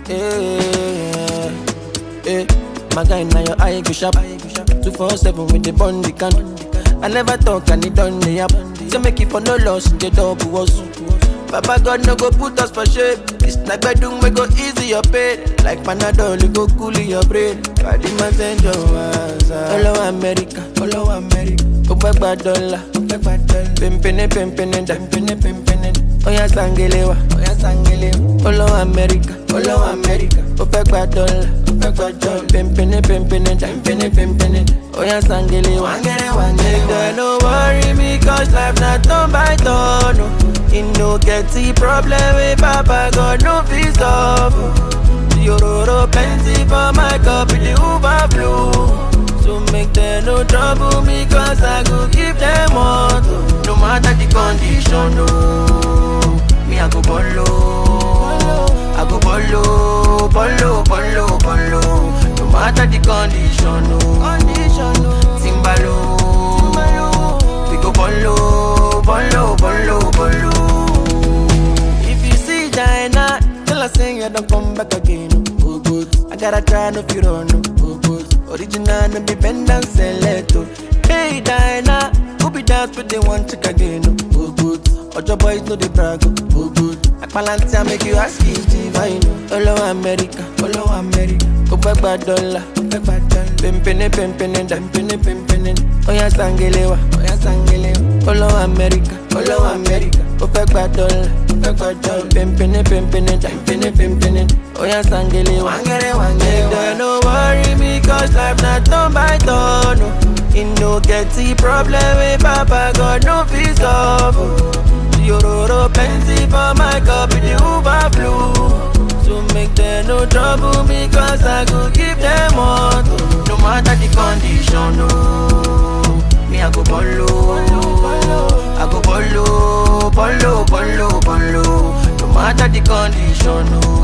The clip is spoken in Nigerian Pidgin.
Yeah, yeah. My guy now your eye go sharp. Two four seven with the bundy can. I never talk and it done the app. So make it for no loss in the double was. Papa God no go put us for shade. It's like bedroom we go easy your pain. Like Panadol, it go cool your brain. Body man send your ass. Hello America, hello America. Ope gba dollar, ope gba dollar. Pimpini pimpini da, pimpini pimpini. Oya sangelewa, oya sangelewa. Hello America, hello America. Ope gba dollar, ope gba dollar. Pimpini pimpini da, pimpini pimpini. Oya sangelewa, wangele wangele. Don't no worry me 'cause life not turn by turn. No. You no get the problem with Papa God no fit solve. Yororo plenty for my cup in the overflow. So make them no trouble me cause I go give them all. No matter the condition, no. Me I go bolo, I go bolo, bolo, bolo, bolo. No matter the condition, no. Timbalo, we go bolo, bolo, bolo, bolo. If you see China, tell her say you don't come back again. Oh, good. I gotta try no you don't know. Oh, good. Original no be bend and select. oh. Hey Dinah, who be dance with the one chick again? Oh, good. Ojo boys know the brag. Oh, good. Akpalanti I make you ask it divine. Hello America, hello America. Go back by dollar, go back by dollar. Pimpini, pimpini, pimpini, pimpini. Oya sangelewa, oya sangelewa. Hello America, hello America. Go back by dollar, go back by dollar. Pimpini, pimpini, pimpini, pimpini. Oya sangelewa, wangele, wangele. Don't no worry me 'cause life not turn by turn. No. You no get the problem with Papa God no fit solve. Yororo plenty for my cup in the overflow. So make them no trouble me cause I go give them all. No matter the condition, no. Me I go bolo, I go bolo, bolo, bolo, bolo. No matter the condition, no.